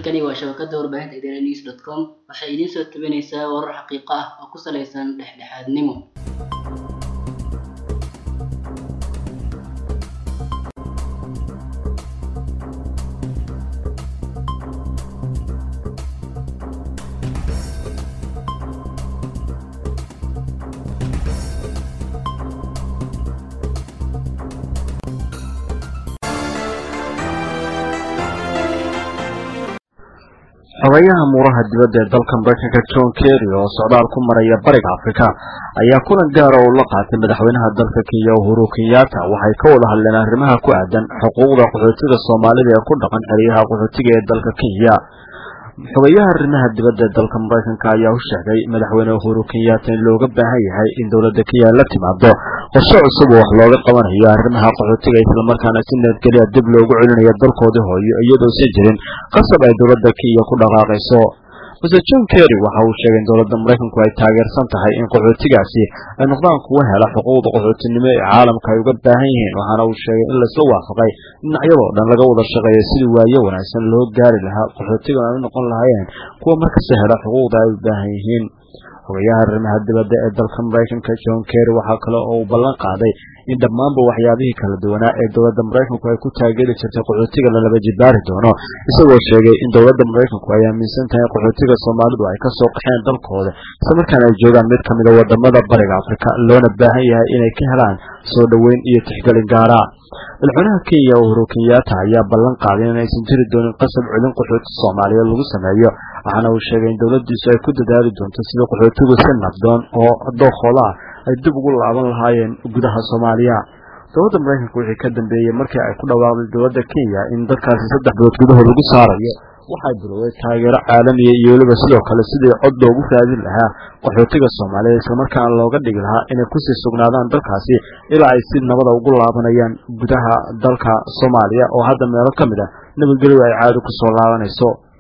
halkani waa shabakada warbaahinta idaaha news dot com waxay idiin soo tabinaysaa warar xaqiiqo ah oo ku saleysan dhexdhexaadnimo xogayaha muuraha dibadda ee dalka mareykanka john kerry oo socdaal ku maraya bariga afrika ayaa kulan gaara oo la qaatay madaxweynaha dalka kenya uhuru kenyatta waxay ka wada hadleen arrimaha ku aadan xuquuqda qaxootiga soomaalida ee ku dhaqan xeryaha qaxootiga ee dalka kenya xogayaha arrimaha dibadda ee dalka mareykanka ayaa u sheegay madaxweyne uhuru kenyatta in looga baahan yahay in dowladda kenya la timaado qorshe cusub oo wax looga qabanayo arrimaha qaxootiga islamarkaana si nabadgelya dib loogu celinayo dalkoodii hooyo iyadoo si jirin qasab ay dowladda kenya ku dhaqaaqayso mr john kerry waxa uu sheegay in dowladda maraykanku ay taageersan tahay in qaxootigaasi ay noqdaan kuwa hela xuquuqda qaxootinimo ee caalamka ay uga baahan yihiin waxaana uu sheegay in laisla waafaqay dhinacyadoo dhan laga wada shaqeeyo sidii waayo wanaagsan loo gaari lahaa qaxootigan ay u noqon lahaayeen kuwa markasta hela xuquuqda ay u baahan yihiin xogayaha arrimaha dibadda ee dalka maraykanka john kerry waxaa kale oo uu ballan qaaday in dhammaanba waxyaabihii kala duwanaa ee dowladda maraykanku ay ku taageeri jirtay qaxootiga lalaba jibaari doono isagoo sheegay in dowladda maraykanku ay aaminsan tahay qaxootiga soomaalidu ay kasoo qaxeen dalkooda islamarkaana ay joogaan mid kamid a wadamada bariga afrika loona baahan yahay inay ka helaan soo dhoweyn iyo tixgelin gaara madaxweynaha kenya uhuru kenyatta ayaa ballan qaaday in aysan jiri doonin qasab celin qaxooti soomaaliyeed lagu sameeyo waxaana uu sheegay in dowladdiisu ay ku dadaali doonto sida qaxootigu si nabdoon oo dookooda ah ay dib ugu laaban lahaayeen gudaha soomaaliya dowladda maraykanka wixii ka dambeeyey markii ay ku dhawaaqday dowladda kenya in dadkaasi saddex bilood gudahood lagu saarayo waxay bilowday taageero caalamiya iyo weliba sidoo kale sidii cod loogu raadin lahaa qaxootiga soomaaliyeed islamarkaana looga dhigi lahaa inay kusii sugnaadaan dalkaasi ilaa ay si nabada ugu laabanayaan gudaha dalka soomaaliya oo hadda meelo ka mid ah nabadgelyo ay caadi kusoo laabanayso